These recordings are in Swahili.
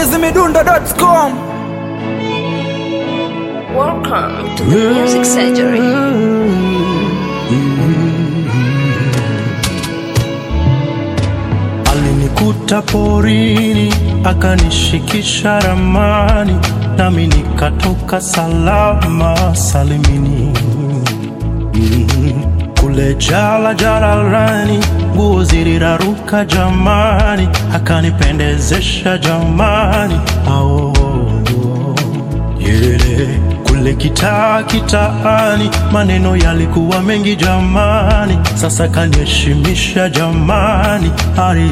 chizimidundo.com Welcome to the Music Surgery. Alinikuta porini akanishikisha ramani, nami nikatoka salama salimini. Mm, Kule jala jalalani, nguo ziliraruka jamani, akanipendezesha jamani. Ao, yeah. Kule kitaa kitaani, maneno yalikuwa mengi jamani, sasa kaniheshimisha jamani. Ari,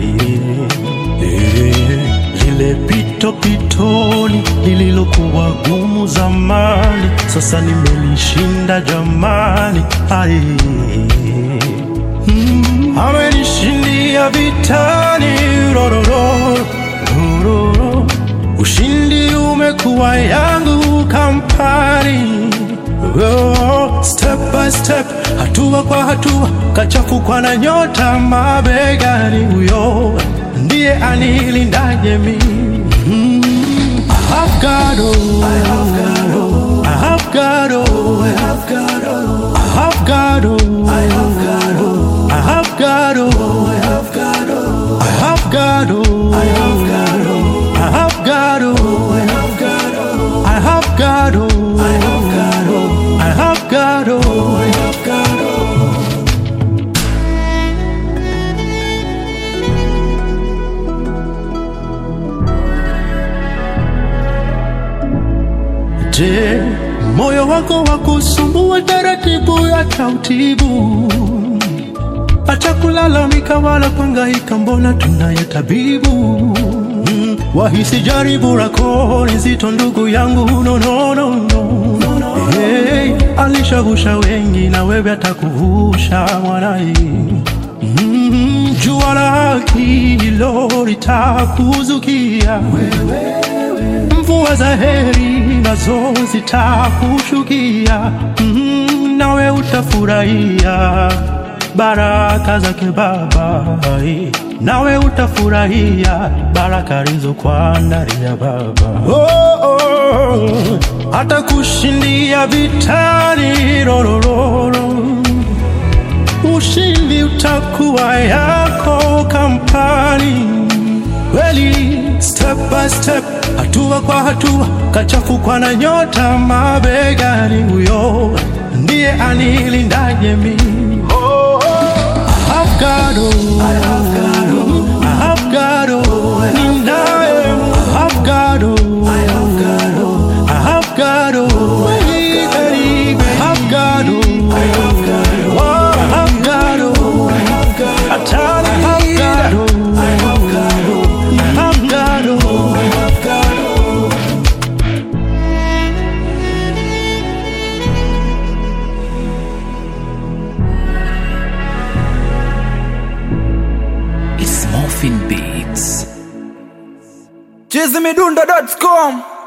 eh, lile pito pitoni lililokuwa gumu zamani, sasa nimelishinda jamani. Ari, mm, amenishindia vitani rororo, rororo. Ushindi umekuwa yangu kampani oh, step by step, hatua kwa hatua, kachafukwa na nyota mabegani, huyo ndiye anilindaje mimi mm. I have God, oh, I have God, oh, I have God, oh, I have God, oh, I have God, oh, I have God, oh, I have God, oh, I have God, oh, I have God, oh, I have God, oh, I have God, oh, I have God, oh, I have God, oh, I have God, oh, I have God, oh, I have God, oh. Je, moyo wako wa kusumbua taratibu ya tautibu, acha kulalamika wala kuhangaika, mbona tunaye tabibu. Mm, wahisi jaribu lako ni zito, ndugu yangu, no, no, no, no. Hey, alishagusha wengi na wewe atakuvusha mwanai. Mm, jua la haki hilo litakuzukia mvua za heri nazo zitakushukia, mm, nawe utafurahia baraka zake Baba, nawe utafurahia baraka alizokuandalia Baba. Oh, oh, atakushindia vitani rorororo ushindi utakuwa yako kampani kweli, step by step, hatua kwa hatua, kachafukwa na nyota mabegani, huyo ndiye anilindaje mimi. I have God, oh, I have God, oh, I have God, oh, ninaye, I have God, oh, I have God, oh, I have God, oh, I have God, oh, I have God, oh, I have God, oh, I have God, oh, Atani, I have God, oh, I have God, oh, I have God, oh, I have God, oh. It's Morphin Beats chizimidundo.com